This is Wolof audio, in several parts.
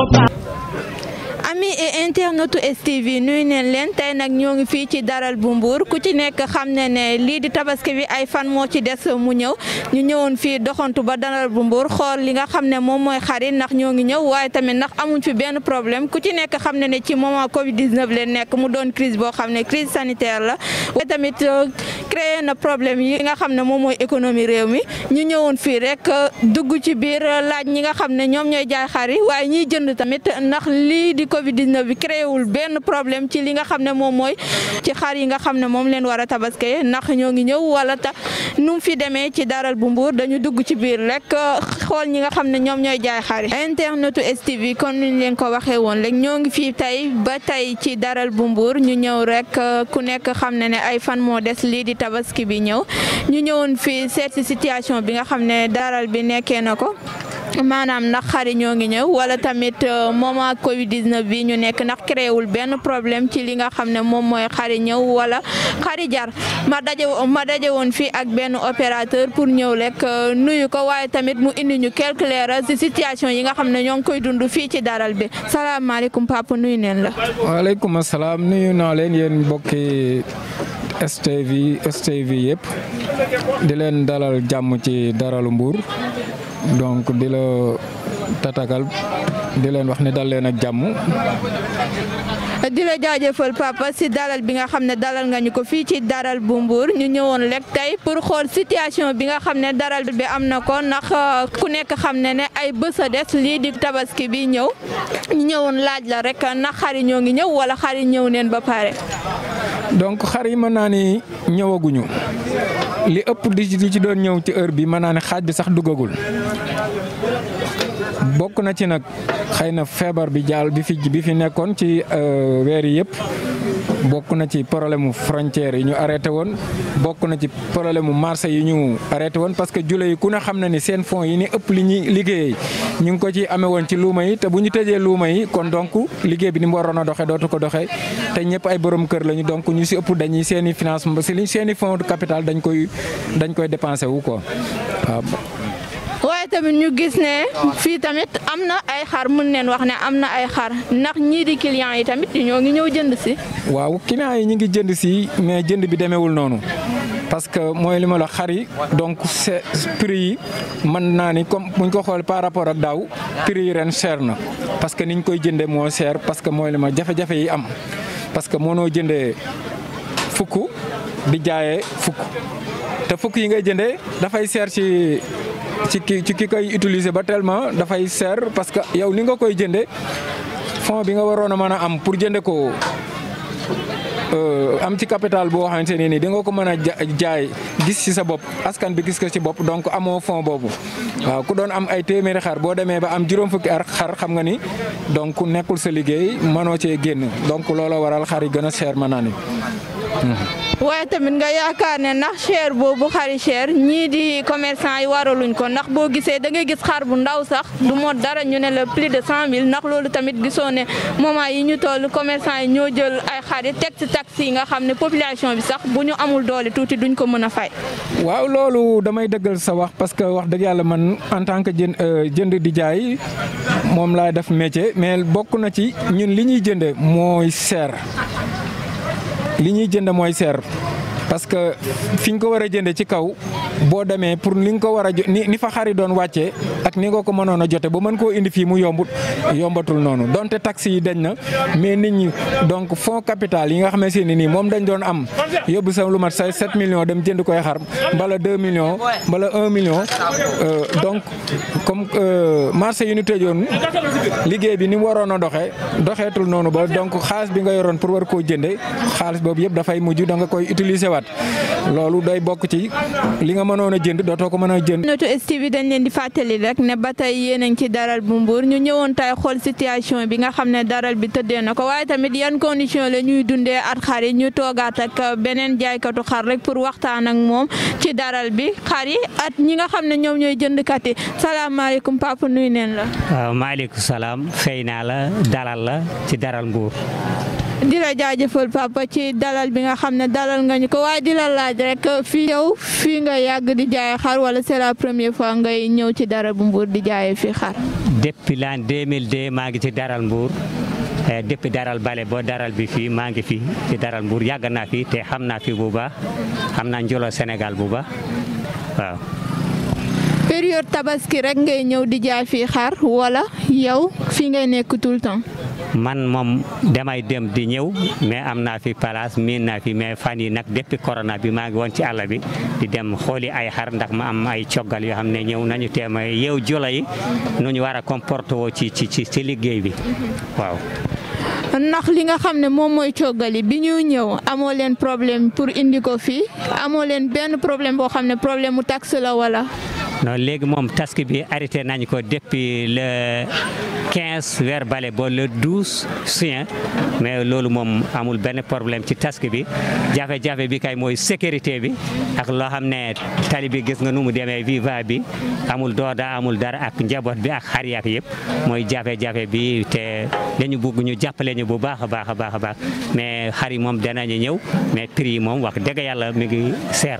ami et internetu STV nuyu neen leen tey nag ñoo ngi fii ci daral bu Mbour ku ci nekk xam ne ne lii di tabaski bi ay fan moo ci des mu ñëw ñu ñëwoon fii doxantu ba daral bu Mbour xool li nga xam ne moom mooy xarit ndax ñoo ngi ñëw waaye tamit ndax amuñ fi benn problème ku ci nekk xam ne ne ci moment Covid 19 leen nekk mu doon crise boo xam ne crise sanitaire la waaye tamit créé na problème yi nga xam ne moom mooy économie réew mi ñu ñëwoon fii rek dugg ci biir laaj ñi nga xam ne ñoom ñooy jaay xar yi waaye ñiy jënd tamit ndax lii di Covid 19 bi créé wul benn problème ci li nga xam ne moom mooy ci xar yi nga xam ne moom leen war a tabaskee ndax ñoo ngi ñëw wala ta nu mu fi demee ci daral bu Mbour dañu dugg ci biir rek xool ñi nga xam ne ñoom ñooy jaay xar yi internetu STV kon niñ leen ko waxee woon rek ñoo ngi fii tey ba tey ci daral bu Mbour ñu ñëw rek ku nekk xam ne ne ay fan moo des lii di tabaski bi ñëw ñu ñëwoon fii seet si situation bi nga xam ne daral bi nekkee na ko maanaam ndax xari ñoo ngi ñëw wala tamit moment Covid 19 bi ñu nekk ndax créé wul benn problème ci li nga xam ne moom mooy xari ñëw wala xari jar ma daje ma daje woon fii ak benn opérateur pour ñëw rek nuyu ko waaye tamit mu indi ñu quelques leeral ci situation yi nga xam ne ñoo ngi koy dund fii ci daral bi salaamaaleykum papa nuyu neen la. waaleykum salaam nuyu naa leen yéen mbokki STV STV yëpp di leen dalal jàmm ci daralu Mbour. donc di la tatagal di leen wax ne dal leen ak jàmm. di la jaajëfal papa si dalal bi nga xam ne dalal nga ñu ko fii ci daral bu Mbour ñu ñëwoon rek tey pour xool situation bi nga xam ne daral bi am na ko ndax ku nekk xam ne ne ay bés a des lii di tabaski bi ñëw ñu ñëwoon laaj la rek ndax xar yi ñoo ngi ñëw wala xar yi ñëw neen ba pare. donc xar yi mën naa ni ñëwaguñu li ëpp di ci doon ñëw ci heure bi mën naa ne xaaj bi sax duggagul bokk na ci nag xëy na feebar bi jaal bi fi bi fi nekkoon ci weer yi yëpp bokk na ci problème mu frontière yi ñu arrêté woon bokk na ci problème mu marché yi ñu arrêté woon parce que jule yi ku ne xam na ni seen fonds yi ni ëpp li ñuy liggéeyee ñu ngi ko ci amee woon ci luuma yi te bu ñu tëjee luuma yi kon donc liggéey bi ni mu waroon a doxee dootu ko doxee te ñëpp ay borom kër lañu donc ñu si ëpp dañuy seen i financement si seen i fonds de capital dañ koy dañ koy dépensé wu quoi waaw. waaye tamit ñu gis ne fii tamit am na ay xar mën neen wax ne am na ay xar ndax ñii di clients yi tamit ñoo ngi ñëw jënd si. waaw clients yi ñu ngi jënd si mais jënd bi demeewul noonu parce que mooy li ma la xar yi donc c'est prix yi mën naa ni comme buñ ko xool par rapport ak daaw prix yi ren cher na parce que niñ koy jëndee moo cher parce que mooy li ma jafe-jafe yi am parce que mënoo jëndee fukk di jaayee fukk te fukk yi ngay jëndee dafay cher ci. ci ki ci ki koy utiliser ba tellement dafay seer parce que yow ni nga koy jënde fond bi nga waroon a mën a am pour jënde ko am ci capital boo xamante ne nii di nga ko mën a jaay gis ci sa bopp askan bi gis ko ci bopp donc amoo fond boobu waaw ku doon am ay téeméeri xar boo demee ba am juróom fukki ar xar xam nga ni donc nekkul sa liggéey mënoo cee génn donc looloo waral xar yi gën a cher mën naa ni waaye tamit nga yaakaar ne ndax cher boobu xari cher ñii di commerçant yi waraluñ ko ndax boo gisee da ngay gis xar bu ndaw sax du mot dara ñu ne la plus de cent mille ndax loolu tamit gisoo ne moment yi ñu toll commerçant yi ñoo jël ay xar yi teg ci taxi yi nga xam ne population bi sax bu ñu amul doole tuuti duñ ko mën a fay. waaw loolu damay dëggal sa wax parce que wax dëgg yàlla man en tant que jën jënd di jaay moom laay def métier mais bokk na ci ñun li ñuy jënde mooy seer li ñuy jënd mooy seer parce que fi ñu ko war a jënde ci kaw boo demee pour li nga ko war a ni ni fa xari doon wàccee ak ni nga ko mënoon a jote ba mën koo indi fii mu yombut yombatul noonu donte taxes yi dañ na mais nit ñi donc fonds capital yi nga xamante ne nii moom dañ doon am yóbbu sa lu mat say 7 millions dem jënd koy xar mbala 2 millions mbala 1 million donc comme marché yi ñu tëjoon liggéey bi ni mu waroon a doxee doxeetul noonu ba donc xaalis bi nga yoroon pour war koo jënde xaalis boobu yëpp dafay mujj da nga koy utiliser waat loolu day bokk ci li nga mënoon a jënd dootoo ko mën a jënd. notu STV dañ leen di fàttali rek ne ba tey yéen a ngi ci daral bu Mbour ñu ñëwoon tay xool situation bi nga xam ne daral bi tëddee na ko waaye tamit yan condition la ñuy dundee at xar yi ñu toogaat ak beneen jaaykatu xar rek pour waxtaan ak moom ci daral bi xar yi at ñi nga xam ne ñoom ñooy jëndkat yi salaamaaleykum papa nuyu neen la. waaw maaleykum salaam fay naa la dalal la ci daral Mbour. di la jaajëfal papa ci dalal bi nga xam ne dalal nga ñu ko waaye di la laaj rek fii yow fii nga yàgg di jaay xar wala c'est la première fois ngay ñëw ci daral bu Mbour di jaayee fii xar. depuis l'an 2002 maa ngi ci daral Mbour depuis daral bale boo daral bi fii maa ngi fi ci daral Mbour yàgg naa fi te xam naa fi bu baax xam naa njolo Sénégal bu baax waaw. période tabaski rek ngay ñëw di jaay fii xar wala yow fii ngay nekk tout le temps. man moom damay dem di ñëw mais am naa fi place miin naa fi mais fan yi nag depuis corona bi maa ngi woon ci àll bi di dem xooli ay xar ndax ma am ay coggal yoo xam ne ñëw nañu teem a yeew jolo yi nu ñu war a comporter woo ci ci ci liggéey bi waaw. ndax li nga xam ne moom mooy coggali bi ñu ñëw amoo leen problème pour indi ko fii amoo leen benn problème boo xam ne problème mu taxe la wala. non léegi moom taske bi arrêté nañ ko depuis le 15 weer bale ba le 12 juin mais loolu moom amul benn problème ci taske bi jafe-jafe bi kay mooy sécurité bi ak loo xam ne tali bi gis nga nu mu demee viva bi amul dooda amul dara ak njaboot bi ak xar yak yëpp mooy jafe-jafe bi te dañu bugg ñu jàppale ñu bu baax a baax a baax a baax mais xar yi moom danañu ñëw mais prix yi moom wax dëgg yàlla mi ngi seer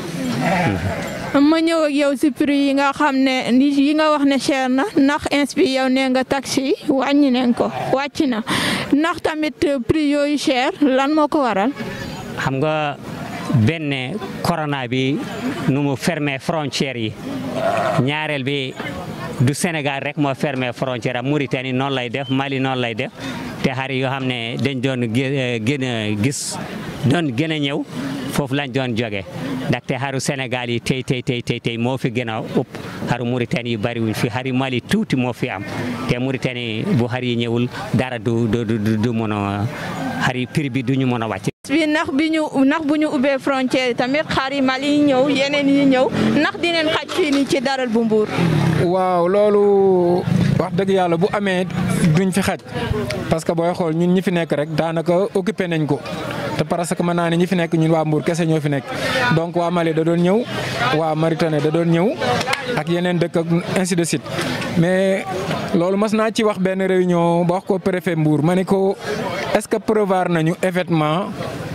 na ma ñëw ak yow si prix yi nga xam ne yi nga wax ne cher na ndax inspi yow nee nga taxi yi wàññi nañ ko wàcc na ndax tamit prix yooyu cher lan moo ko waral. xam nga benn corona bi nu mu fermé frontières yi ñaareel bi du Sénégal rek moo fermé frontière am Mauritanie noonu lay def Mali noonu lay def te xar yoo xam ne dañ doon gën a gis doon gën a ñëw foofu lañ doon jóge ndaxte xaru Sénégal yi tey tey tey tey tey moo fi gën a ëpp xaru Mauritanie yi bariwuñ fi xari Mali tuuti moo fi am te Mauritanie bu xar yi ñëwul dara du du du du mën a xari prix bi du ñu mën a wàcc. bi ndax bi ñu ndax bu ñu ubbee frontière tamit xar yi Mali yi ñëw yeneen yi ñëw ndax dinañ xaj fii nii ci daral bu Mbour. waaw loolu wax dëgg yàlla bu amee duñ fi xaj parce que booy xool ñun ñi fi nekk rek daanaka occupé nañ ko. te parce que mën naa ne ñi fi nekk ñun waa Mbour kese ñoo fi nekk donc waa Mali da doon ñëw waa Mauritanie da doon ñëw ak yeneen dëkk ak ainsi de suite mais loolu mas naa ci wax benn réunion ba wax ko préfet Mbour ma ne ko est-ce que prévoir nañu événement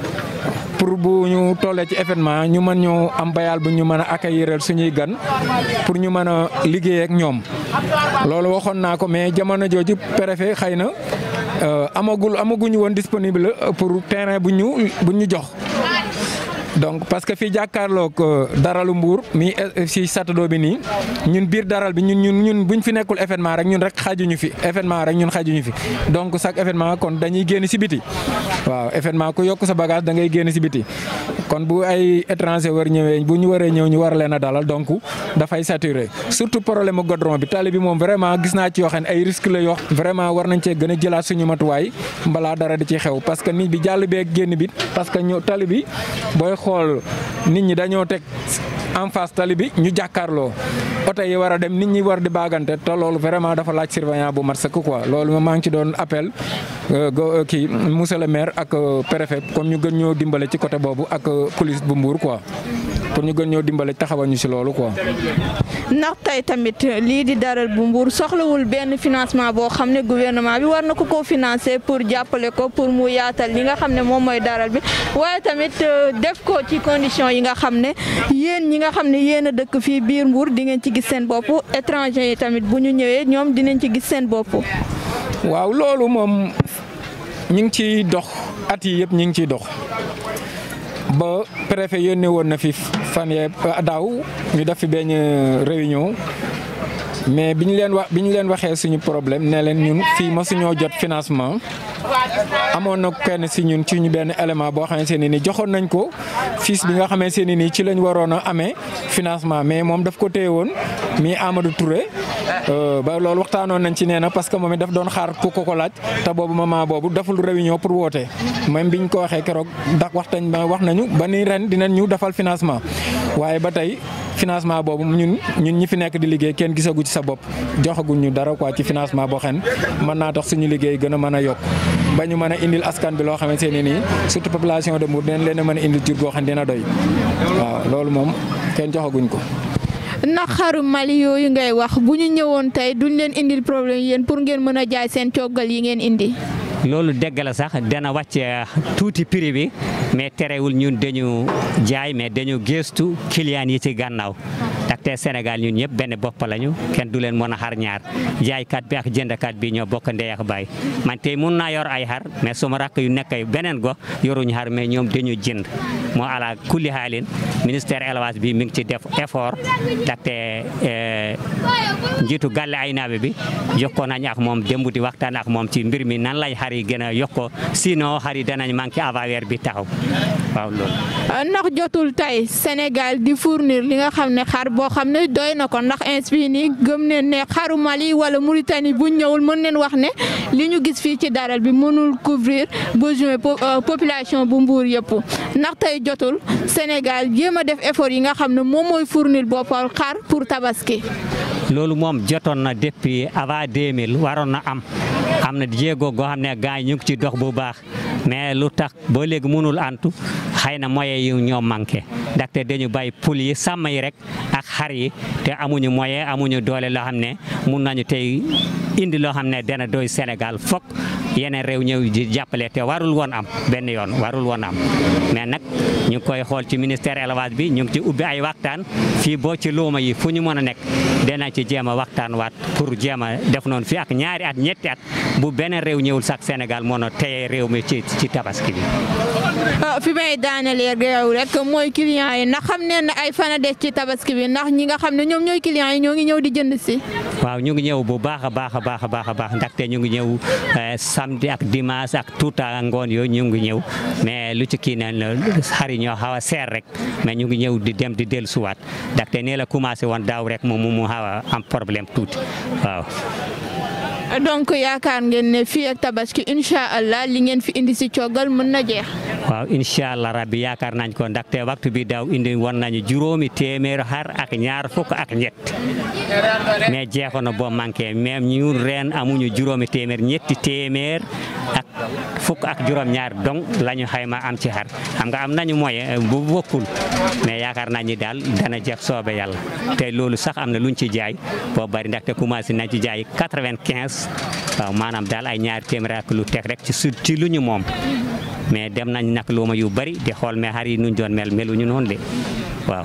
pour bu ñu tollee ci événement ñu mën ñoo am bayal bu ñu mën a accueillir suñuy gan pour ñu mën a liggéey ak ñoom loolu waxoon naa ko mais jamono jooju préfet xëy na amagul amaguñu woon disponible pour terrain bu ñu bu ñu jox donc parce que fii jàkkaarloog daralu Mbour mi si satadoo bi nii ñun biir daral bi ñun ñun ñun buñ fi nekkul événement rek ñun rek xajuñu fi événement rek ñun xajuñu fi donc chaque événement kon dañuy génn si biti waaw événement ku yokk sa bagage da ngay génn si biti kon bu ay étranger war ñëwee bu ñu waree ñëw ñu war leen a dalal donc dafay saturé surtout problème mu godron bi tali bi moom vraiment gis naa ci yoo xam ne ay risque la yoo vraiment war nañ cee gën a jëlaat suñu matuwaay balaa dara di ci xew parce que nit bi jàll beeg génn bi parce que ñu tali bi booy xool nit ñi dañoo teg en face tali bi ñu jàkkaarloo oto yi war a dem nit ñi war di baagante te loolu vraiment dafa laaj surveillant bu mat sëkk quoi loolu maa ngi ci doon appel kii monsieur le maire ak préfet comme ñu gën ñoo dimbale ci côté boobu ak police bu Mbour quoi pour ñu gën ñoo dimbale taxawal ñu si loolu quoi. ndax tey tamit lii di daral bu Mbour soxlawul benn financement boo xam ne gouvernement bi war na ko koo financer pour jàppale ko pour mu yaatal li nga xam ne moom mooy daral bi waaye tamit def ko ci condition yi nga xam ne yéen ñi nga xam ne yéen a dëkk fii biir Mbour di ngeen ci gis seen bopp étranger yi tamit bu ñu ñëwee ñoom dinañ ci gis seen bopp. waaw loolu moom ñu ngi ciy dox at yi yëpp ñu ngi ciy dox. ba préfet yónnee woon na fi fan yee daaw ñu def fi benn réunion mais bi ñu leen wax bi ñu leen waxee suñu problème ne leen ñun fii masuñoo jot financement amoon na kenn si ñun ci ñu benn élément boo xamante ne ni joxoon nañ ko fiis bi nga xamante ne nii ci lañ waroon a amee financement mais moom daf ko téye woon mi Amadou Touré ba loolu waxtaanoon nañ ci nee na parce que moom it daf doon xaar ku ko ko laaj te boobu moment boobu deful réunion pour woote même biñ ko waxee keroog ndax waxtañ ba wax nañu ba ni ren dinañ ñu defal financement waaye ba tey financement boobu ñun ñun ñi fi nekk di liggéey kenn gisagu ci sa bopp joxaguñ ñu dara quoi ci financement boo xam ne mën naa tax suñu liggéey gën a mën a yokk ba ñu mën a indil askan bi loo xamante ne nii surtout population de Mbour dinañ leen a mën a indil jur goo xam ne dina doy waaw loolu moom kenn joxaguñ ko. ndax xaru Mali yooyu ngay wax bu ñu ñëwoon tey duñ leen indil problème yéen pour ngeen mën a jaay seen coggal yi ngeen indi. loolu dégg la sax dana wàcce tuuti prix bi mais terewul ñun dañu jaay mais dañu gëstu client yi ci gannaaw ndaxte Sénégal ñun ñëpp benn bopp lañu kenn du leen mën a xar ñaar jaaykat bi ak jëndkat bi ñoo bokk ndey ak baay man tey mun naa yor ay xar mais suma rakk yu nekk beneen gox yoruñu xar mais ñoom dañu jënd moo ala kulli xaalin ministère élevage bi mi ngi ci def effort ndaxte njiitu gàlle ay naabe bi jokkoo nañ ak moom démb di waxtaan ak moom ci mbir mi nan lañ xar yi gën a yokkoo sinon xar yi danañ manqué avant weer bi taxaw waaw loolu. ndax jotul tey Sénégal di fournir li nga xam ne xar boo xam ne doy na ko ndax inspi nii gëm ne ne xaru Mali wala Mauritanie bu ñëwul mën neen wax ne li ñu gis fii ci daral bi mënul couvrir besoin population bu Mbour yëpp ndax tey jotul Sénégal jéem a def effort yi nga xam ne moom mooy fournir boppam xar pour tabaski. loolu moom jotoon na depuis avant 2000 waroon na am am na jéego goo xam ne gars yi ñu ngi ci dox bu baax mais lu tax ba léegi mënul antu xëy na moyen yi ñoo manqué ndaxte dañu bàyyi pul yi sàmm yi rek ak xar yi te amuñu moyen amuñu doole loo xam ne mun nañu tey indi loo xam ne dana doy Sénégal fokk yeneen réew ñëw di jàppale te warul woon am benn yoon warul woon am mais nag ñu ngi koy xool ci ministère élevage bi ñu ngi ci ubbi ay waxtaan fii boo ci luuma yi fu ñu mën a nekk dana ci jéem a waxtaan waat pour jéem a def noonu fii ak ñaari at ñetti at bu benn réew ñëwul sax Sénégal mën a téye réew mi ci ci tabaski bi. fi may daanelee réew rek mooy client yi ndax xam ne ne ay fan a des ci tabaski bi ndax ñi nga xam ne ñoom ñooy client yi ñoo ngi ñëw di jënd si. waaw ñu ngi ñëw bu baax a baax a baax a baax a baax ndaxte ñu ngi ñëw samedi ak dimanche ak tuuta ngoon yooyu ñu ngi ñëw mais lu ci kii na xari ñoo xaw a seer rek mais ñu ngi ñëw di dem di dellu suwaat ndaxte nee la commencé woon daaw rek moom mu xaw a am problème tuuti waaw. donc yaakaar ngeen ne fii ak tabaski incha allah li ngeen fi indi si coogal mën na jeex. waaw incha allah rabbi yaakaar nañ ko ndaxte waxtu bi daaw indi woon nañu juróomi téeméer xar ak ñaar fukk ak ñett mais jeexoon na boo manqué même ñu ren amuñu juróomi téeméer ñetti téeméer ak fukk ak juróom-ñaar donc la ñu xayma am ci xar xam nga am nañu moyen bu bokkul mais yaakaar nañ ni daal dana jeex soobe yàlla te loolu sax am na luñ ci jaay boo bari ndaxte commencé nañ ci jaay quatre-vingt-quinze waaw maanaam daal ay ñaari téeméer ak lu teg rek ci su ci lu ñu moom mais dem nañ nag luuma yu bari di xool mais xar yi nuñ doon mel meluñu noonu de waaw.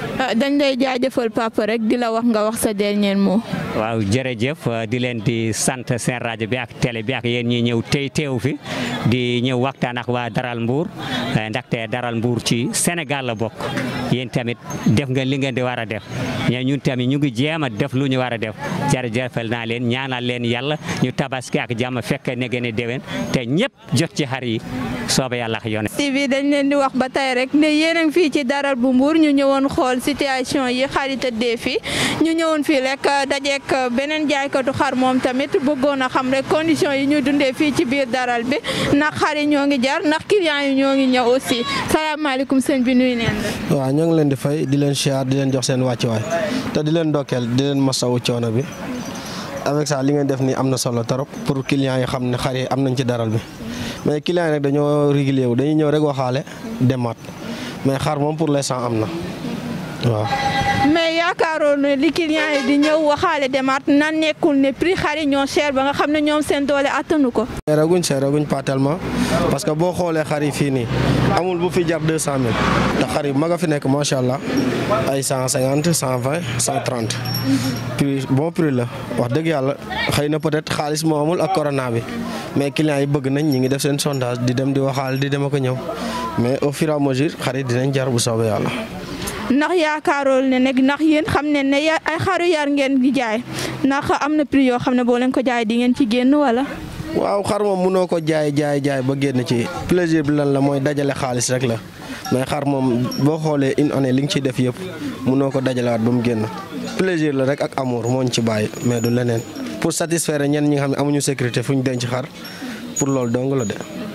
dañ lay jaajëfal papa rek di la wax nga wax sa dernier mot. waaw jërëjëf di leen di sant seen rajo bi ak télé bi ak yéen ñi ñëw tey teew fi di ñëw waxtaan ak waa Daral Mbour ndaxte Daral Mbour ci Sénégal la bokk yéen tamit def nga li ngeen di war a def ñe ñun tamit ñu ngi jéem a def lu ñu war a def jërëjëfal naa leen ñaanal leen yàlla ñu tabaski ak jàmm fekk ne gën a déwén te ñëpp jot ci xar yi sooba yàlla ak yone TV dañ leen di wax ba tey rek ne yéen a ngi fii ci Daral bu Mbour ñu ñëwoon xool situation yi xar yi tëddee fii ñu ñëwoon fii rek dajeek beneen jaaykatu xar moom tamit bëggoon a xam rek condition yi ñu dundee fii ci biir daral bi ndax xar yi ñoo ngi jar ndax client yi ñoo ngi ñëw aussi salaamaaleykum sëñ bi nuyu neen la. waaw ñoo ngi leen di fay di leen siyaar di leen jox seen wàccuwaay te di leen dokkeel di leen masawu coono bi avec ça li ngeen def nii am na solo trop pour clients yi xam ne xar yi am nañ ci daral bi mais clients yi nag dañoo régulier wu dañuy ñëw rek waxaale demaat mais xar moom pour l'instant am na waaw. mais yaakaaroon ne li client yi di ñëw waxaale demaat na nekkul ne prix xar yi ñoo cher ba nga xam ne ñoom seen doole attanu ko. seeraguñ seeraguñ pas tellement parce que boo xoolee xar yi fii nii amul bu fi jar deux cent mille te xar yi mag a fi nekk macha allah ay cent cinquante cent vingt cent trente prix bon prix la wax dëgg yàlla xëy na peut-être xaalis moo amul ak corona bi mais clients yi bëgg nañ ñi ngi def seen sondage di dem di waxaal di dem ak a ñëw mais au fur et à mesure xar yi dinañ jar bu soobee yàlla. ndax yaakaaroon ne nag ndax yéen xam ne ne ay xaru yar ngeen di jaay ndax am na prix yoo xam ne boo leen ko jaay di ngeen ci génn wala. waaw xar moom mënoo ko jaay jaay jaay ba génn ci plaisir bi lan la mooy dajale xaalis rek la mais xar moom boo xoolee une année li nga ciy def yëpp mënoo ko dajalewaat ba mu génn plaisir la rek ak amour moo ñu ci bàyyi mais du leneen pour satisfaire ñenn ñi nga xam ne amuñu sécurité fu ñu denc xar pour loolu dong la de.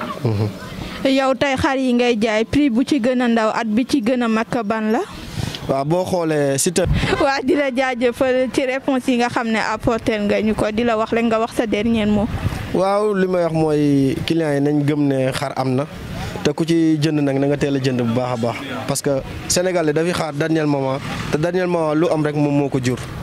yow tey xar yi ngay jaay prix bu ci gën a ndaw at bi ci gën a mag ban la. waaw boo xoolee si te. waa di la jaajëfal ci réponse yi nga xam ne apporter nga ñu ko di la wax rek nga wax sa dernier mot. waaw li may wax mooy clients yi nañ gëm ne xar am na te ku ci jënd nag na nga teel a jënd bu baax a baax parce que Sénégal dafiy xaar dernier moment te dernier moment lu am rek moom moo ko jur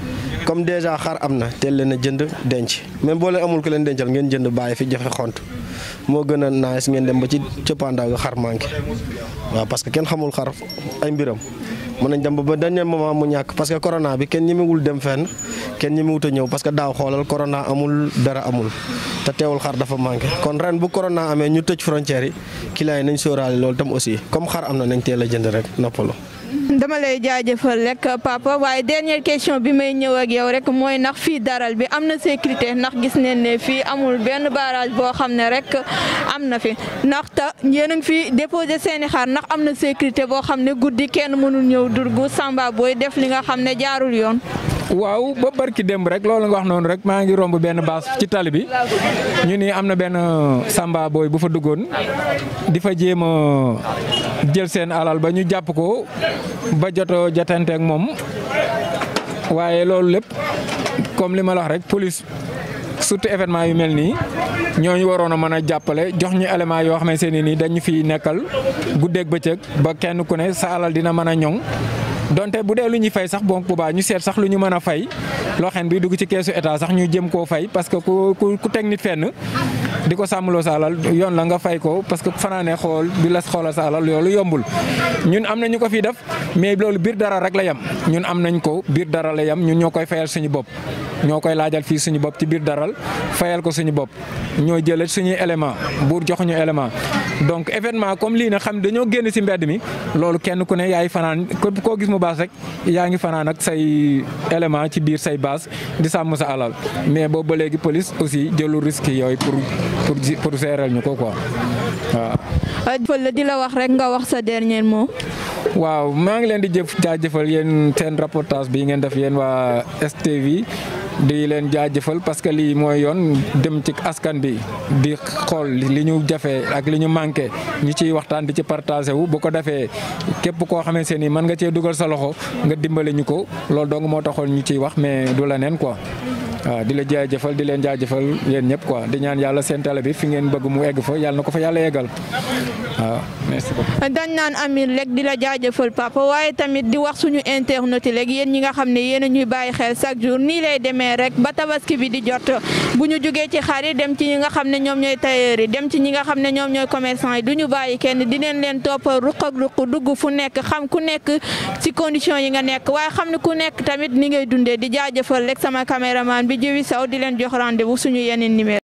comme déjà xar am na teel leen a jënd denc même boo leen amul ko leen dencal ngeen jënd bàyyi fi joxe xont moo gën a nice ngeen dem ba ci cëppaandaw ga xar manqué waaw parce que kenn xamul xar ay mbiram mën nañ dem ba ba dernier moment mu ñàkk parce que corona bi kenn ñemewul dem fenn kenn ñemewut a ñëw parce que daaw xoolal corona amul dara amul te teewul xar dafa manqué kon ren bu corona amee ñu tëj frontières yi clients yi nañ sóoraale loolu tam aussi comme xar am na nañ teel a jënd rek noppalu. dama lay jaajëfal rek papa waaye dernière question bi may ñëw ak yow rek mooy ndax fii daral bi am na sécurité ndax gis nañ ne fii amul benn barrage boo xam ne rek am na fi ndax te yéen a ngi fi déposé seeni xar ndax am na sécurité boo xam ne guddi kenn mënul ñëw durgu samba booy def li nga xam ne jaarul yoon. waaw ba barki démb rek loolu nga wax noonu rek maa ngi romb benn baas ci tali bi ñu ni am na benn samba booy bu fa duggoon di fa jéem a jël seen alal ba ñu jàpp ko ba joto jotante ak moom waaye loolu lépp comme li ma la wax rek police surtout événement yu mel nii ñooñu waroon a mën a jàppale jox ñu élément yoo xamante ne nii dañu fi nekkal guddeeg bëccëg ba kenn ku ne sa alal dina mën a ñoŋ. donte bu dee lu ñuy fay sax bon bu baax ñu seet sax lu ñu mën a fay loo xam ne bi dugg ci keesu état sax ñu jëm koo fay parce que ku ku teg nit fenn di ko sàmmloo sa alal yoon la nga fay ko parce que fanaane xool di la xoolal sa alal loolu yombul. ñun am na ñu ko fi def mais loolu biir dara rek la yem ñun am nañ ko biir dara la yem ñun ñoo koy fayal suñu bopp. ñoo koy laajal fii suñu bopp ci biir daral fayal ko suñu bopp ñoo jëlee suñuy élément buur jox ñu élément donc événement comme lii nag xam dañoo génn si mbedd mi loolu kenn ku ne yaay fanaan koo gis mu baas rek yaa ngi fanaan ak say élément ci biir say base di sàmm sa alal mais boobu ba léegi police aussi jëlu risque yooyu pour pour pour gérer ñu ko quoi waaw. di la wax rek nga wax sa dernier mot. waaw maa ngi leen di jëf jaajëfal yéen seen reportage bi ngeen def yéen waa STV di leen jaajëfal parce que lii mooy yoon dem ci askan bi di xool li ñu jafe ak li ñu manqué ñu ciy waxtaan di ci partagé wu bu ko defee képp koo xamante ni mën nga cee dugal sa loxo nga dimbale ñu ko loolu dong moo taxoon ñu ciy wax mais du la neen quoi. waaw di la jaajëfal di leen jaajëfal yéen ñëpp quoi di ñaan yàlla seen télé bi fi ngeen bëgg mu egg fa yàlla na ko fa yàlla yeggal waaw merci beaucoup. dañ naan Amir rek di la jaajëfal papa waaye tamit di wax suñu internet yi rek yéen ñi nga xam ne yéen a ñuy bàyyi xel chaque jour nii lay demee rek ba tabaski bi di jot bu ñu jógee ci xar yi dem ci ñi nga xam ne ñoom ñooy tailleur yi dem ci ñi nga xam ne ñoom ñooy commerçant yi du ñu bàyyi kenn dinañ leen topp ruq ak ruq dugg fu nekk xam ku nekk ci condition yi nga nekk waaye xam ne ku nekk tamit ni ngay dundee di jaajëfal rek sama caméraman bi Jiwi Sow di leen jox rendez-vous suñu yeneen numéro